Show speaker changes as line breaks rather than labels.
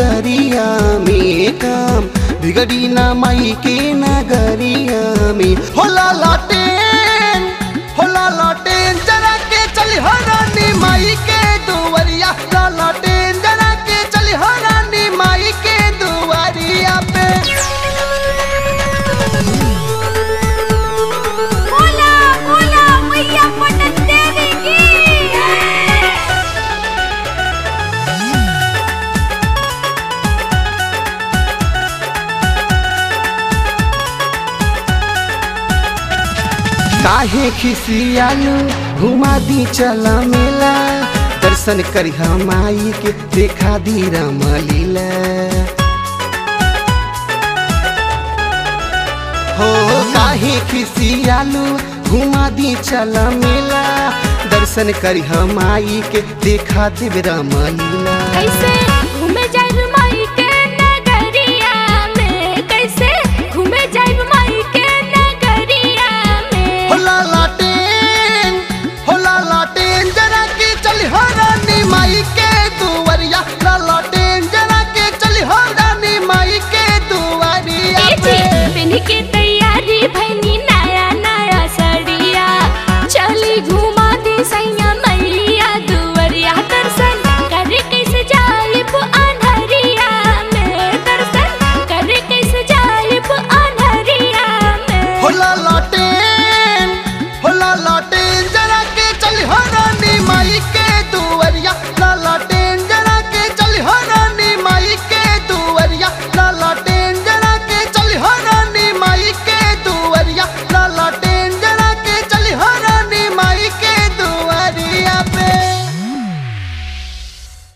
नगरिया में काम बिगड़ी ना माई के नगरिया में होला लाटेन होला लाटेन जरा के चली हो रानी माई के दुवरिया ला लाटेन जरा के चली हो रानी माई के दुवरिया पे
बोला बोला मैया पटन देवी की
काहे खिसियालू घुमा दी चला मेला दर्शन करी माई के देखा दी रमलीला हो काहे खिसियालू घुमा दी चला मेला दर्शन करी माई के देखा दी रमलीला
कैसे